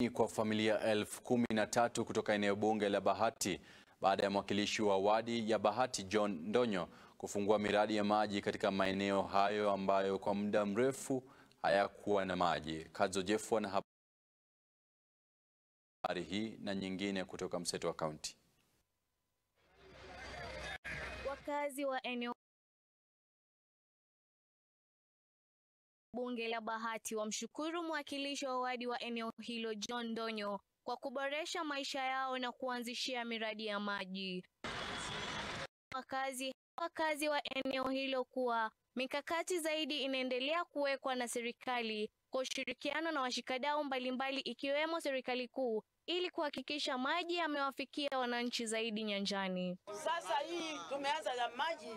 kwa familia elfu kumi na tatu kutoka eneo bunge la Bahati baada ya mwakilishi wa wadi ya Bahati John Ndonyo kufungua miradi ya maji katika maeneo hayo ambayo kwa muda mrefu hayakuwa na maji. Kadzo Jeffwa na habari hii na nyingine kutoka Mseto wa Kaunti. Wakazi wa eneo bunge la Bahati wamshukuru mwakilishi wa wadi wa eneo hilo John Ndonyo kwa kuboresha maisha yao na kuanzishia miradi ya maji. Wakazi wakazi wa eneo hilo kuwa mikakati zaidi inaendelea kuwekwa na serikali kwa ushirikiano na washikadau mbalimbali ikiwemo serikali kuu ili kuhakikisha maji yamewafikia wananchi zaidi nyanjani. Sasa hii tumeanza na maji,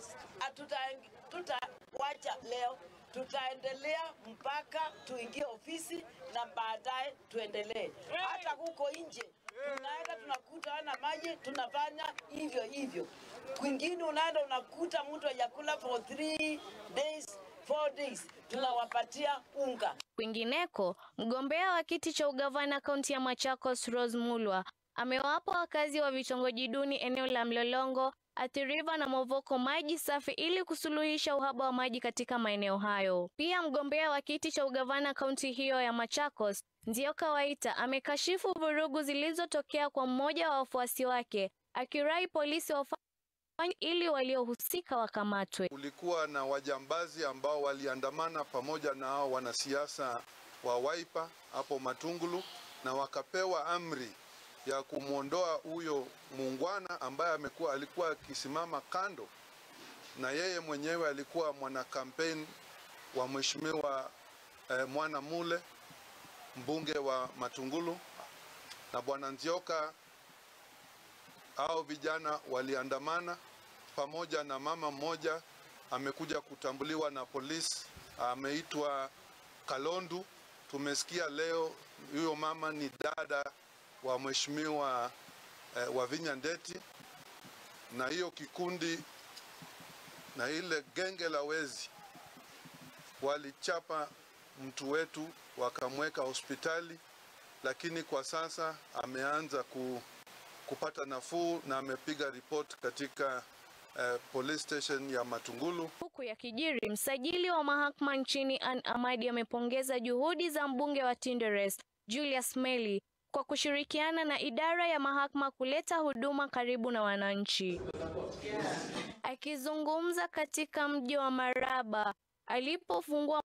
tutawacha leo, tutaendelea mpaka tuingie ofisi na baadaye tuendelee. Hata huko nje tunaenda tunakuta ana maji, tunafanya hivyo hivyo. Kwingine unaenda unakuta mtu hajakula for three days four days tunawapatia unga. Kwingineko, mgombea wa kiti cha ugavana kaunti ya Machakos Rose Mulwa amewapa wakazi wa vitongoji duni eneo la Mlolongo, Athi River na Movoko maji safi ili kusuluhisha uhaba wa maji katika maeneo hayo. Pia mgombea wa kiti cha ugavana kaunti hiyo ya Machakos Nzioka Waita amekashifu vurugu zilizotokea kwa mmoja wa wafuasi wake akirai polisi wafanye ili waliohusika wakamatwe. Kulikuwa na wajambazi ambao waliandamana pamoja na hao wanasiasa wa Wiper hapo Matungulu, na wakapewa amri ya kumwondoa huyo muungwana ambaye amekuwa alikuwa akisimama kando, na yeye mwenyewe alikuwa mwana kampeni wa mheshimiwa eh, Mwana Mule mbunge wa Matungulu na bwana Nzioka. Hao vijana waliandamana pamoja na mama mmoja amekuja kutambuliwa na polisi, ameitwa Kalondu. Tumesikia leo huyo mama ni dada wa mheshimiwa eh, Wavinya Ndeti, na hiyo kikundi na ile genge la wezi walichapa mtu wetu wakamweka hospitali, lakini kwa sasa ameanza ku, kupata nafuu na amepiga ripoti katika uh, police station ya Matungulu. Huku ya kijiri, msajili wa mahakama nchini Ann Amadi amepongeza juhudi za mbunge wa Tinderet Julius Meli kwa kushirikiana na idara ya mahakama kuleta huduma karibu na wananchi. Akizungumza katika mji wa Maraba alipofungua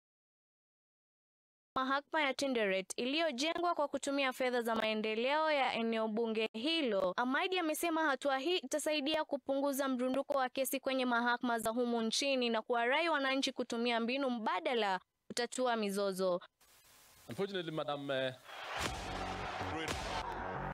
mahakama ya Tinderet iliyojengwa kwa kutumia fedha za maendeleo ya eneo bunge hilo. Amadi amesema hatua hii itasaidia kupunguza mrunduko wa kesi kwenye mahakama za humu nchini na kuwarai wananchi kutumia mbinu mbadala kutatua mizozo. Unfortunately, Madam uh,